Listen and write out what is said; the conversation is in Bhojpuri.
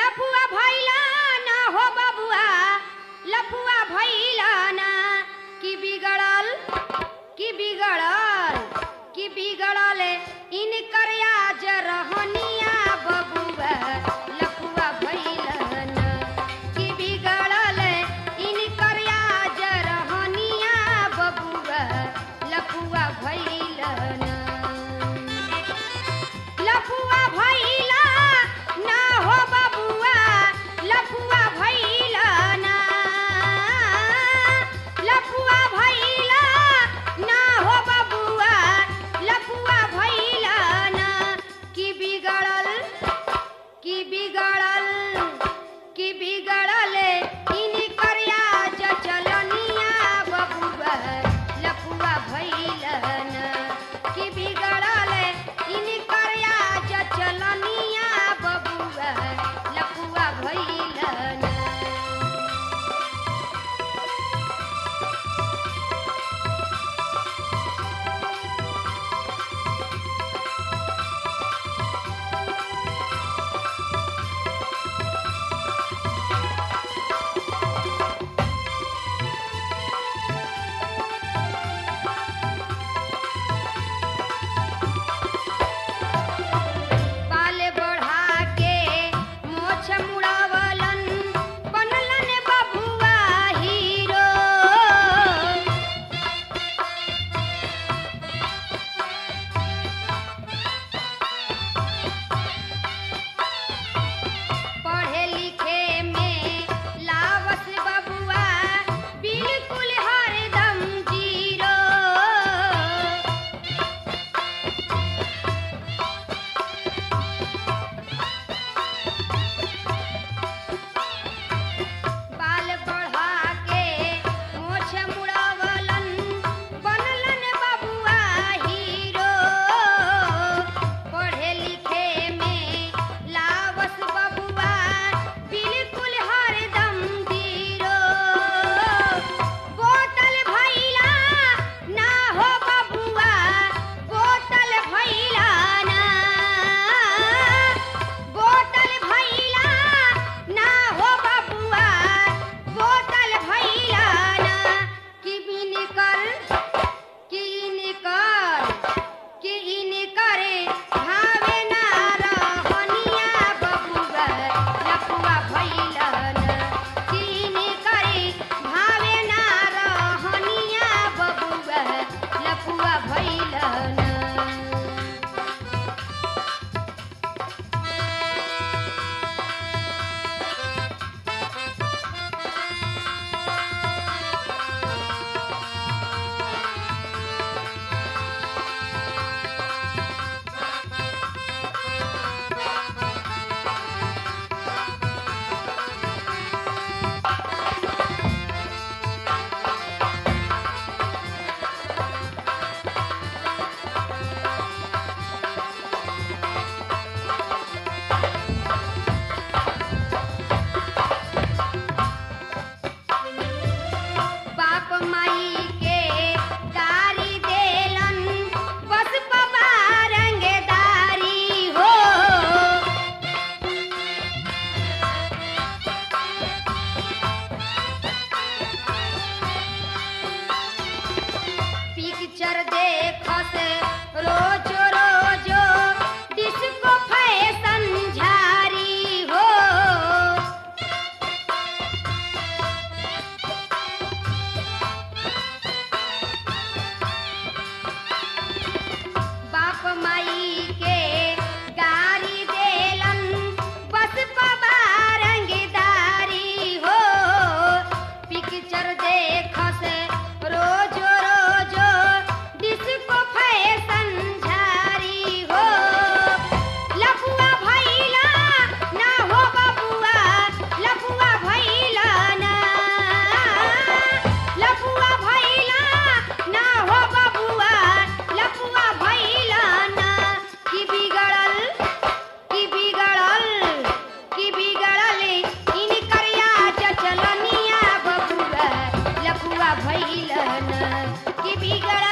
लफुआ भैला ना हो बबुआ लफुआ भैला ना की बिगड़ल की बिगड़ल की बिगड़ल इनकर आज रहनिया बबुआ लफुआ भैला ना की बिगड़ल इनकर आज रहनिया बबुआ लफुआ भैला ना लफुआ भैला ना हो बबुआ लफुआ भैला ना लफुआ भैला ना हो बबुआ लफुआ भैला ना की बिगड़ल की बिगड़ल की बिगड़ल इनकर आज चलनिया बबुआ लफुआ भैला ना की बिगड़ल इनकर आज चलनिया बबुआ लफुआ भैला ना बाल बढ़ा के मोछ मुड़ावलन बनलन बबुआ हीरो पढ़े लिखे में लावस बबुआ बिल्कुल हरदम जीरो बाल बढ़ा के मोछ मुड़ावलन बनलन बबुआ हीरो पढ़े लिखे में लावस बबुआ बिल्कुल हरदम जीरो बोतल भैला ना हो बबुआ बोतल भैला ना बोतल भैला ना हो बबुआ बोतल भैला ना की बिनकर की निकर की इनकर भावे ना रहनिया बबुआ लफुआ भैला ना की इनकर भावे ना रहनिया बबुआ लफुआ भैला ना बाप माई के गारी देलन बस पबा रंगदारी हो पिक्चर देखस रोज रोज डिस्को फैशन झारी हो बाप माई के गारी देलन बस पबा रंगदारी हो पिक्चर देखस रोज रोज डिस्को फैशन झारी हो लफुआ भैला ना हो बबुआ लफुआ भैला ना लफुआ भैला ना हो बबुआ लफुआ भैला ना की बिगड़ल की बिगड़ल की बिगड़ल इन करिया चलनिया बबुआ लफुआ भैला ना की बिगड़ल